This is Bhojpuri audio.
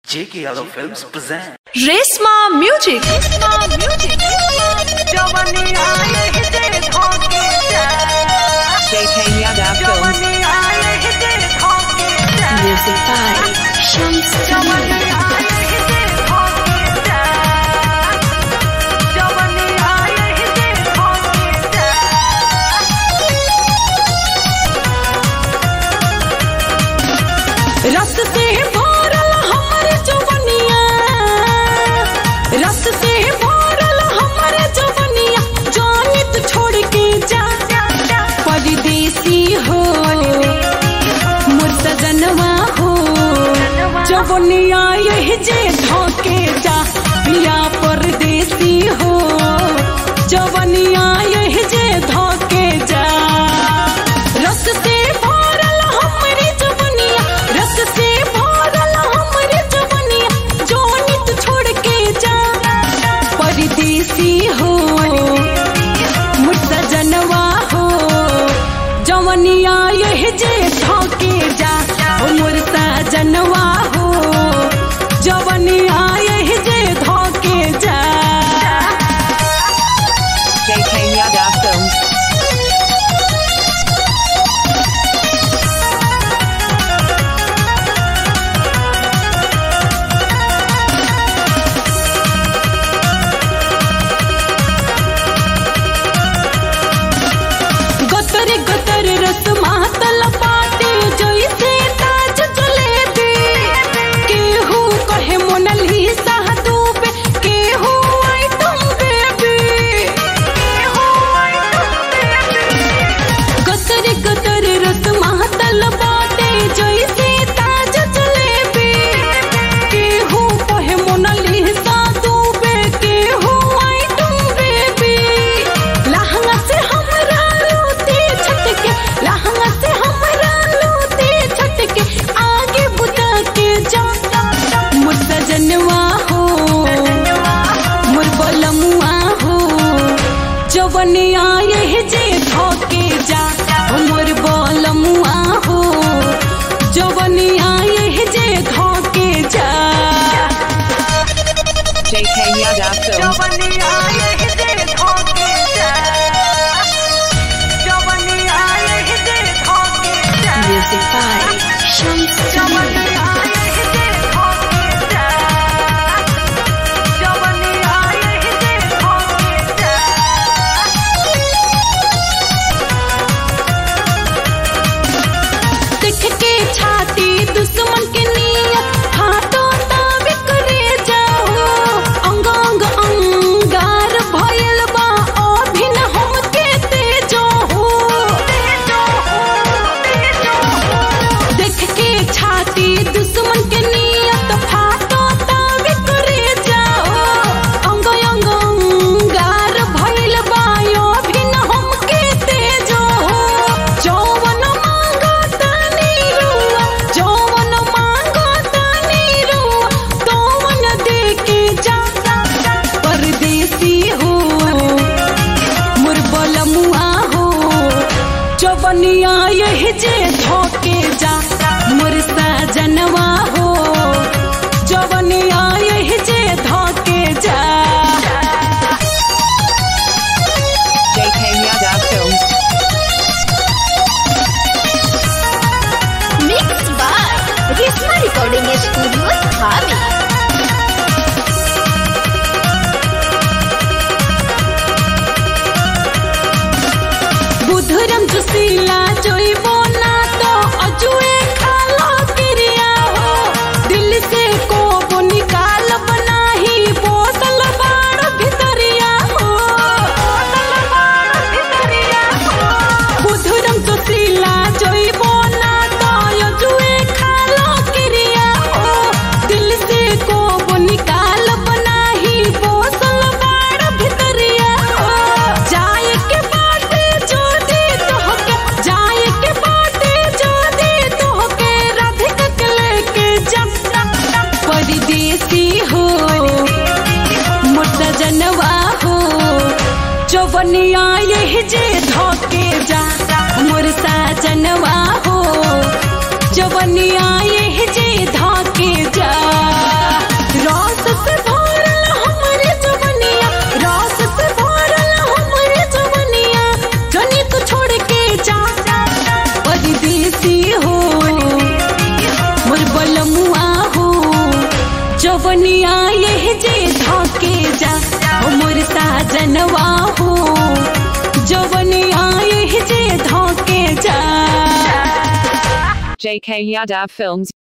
J.K. Yadav Films present. Reshma music JK Yadav Films. Music by Shams रस से भरल हमर जवनिया रस से भरल हमर जवनिया जानी तू छोड़ के जा परदेसी हो मोर सजनवा हो जवनिया यही जे धोके जा पिया परदेसी हो जवनिया यही जे धोके जा रस से भरल हमरी जवनिया रस से भरल हमरी जवनिया जोनी तू छोड़ के जा परदेसी हो मुर्दा जनवा हो जवनिया यह जे धोके जा ओ मुर्दा जनवा हो जवनिया यह जे धोके जा JK Yadav Films. गतर गतर रस मातल पाटे जैसे ताज जलेबी केहू कहे मोनालिसा डूबे केहू आई तुम बेबी गतर गतर रस मातल पाटे जैसे ताज जलेबी केहू कहे मोनालिसा डूबे केहू आई तुम बेबी लहंगा से हमरा लूटे छटके लहंगा से हमरा लूटे छटके आगे बुता के जा मुर सजनवा हो मुर बलमुआ हो जवनिया यह जे धोके जा ओ मोर बलमुआ हो जवनिया यह जे धोके जा JK Yadav Films. Music by Shams देख के छाती दुश्मन के नियत हाथों तावे करे जाओ अंग अंग अंगार भयल बा अभिन हम के तेजो हो देख के छाती दुश्मन के नियत हाथों तावे करे जाओ अंग अंग अंगार भयल बा अभिन हम के तेजो हो जौवन मांगो तानी रुआ जौवन मांगो तानी रुआ तौवन दे के जा परदेसी हो मोर बलमुआ हो जवनिया यह जे धोके जा मोर सजनवा हो जवनिया यह जे धोके जा JK Yadav Films. Mix by Reshma recording studio धामी बुधुरम जुसीला जोइबो ना तो अजुए खालो क्रिया हो दिल से को निकाल बनाही बोतल बाड़ भितरिया हो बुधुरम जुसीला जोइबो ना तो अजुए खालो क्रिया हो दिल से को निकाल बनाही बोतल बाड़ भितरिया हो जाए के बाटे जो दे तोहके जाए के बाटे जो दे तोहके राधिका के लेके जा परदेसी हो मोटा जनवा हो जवनिया यह जे धोके जा मोर साजनवा हो जवनिया यह जे धोके जा जवनिया यह जे धके जा ओ मोर साजनवा हो जवनिया यह जे धके जा JK Yadav Films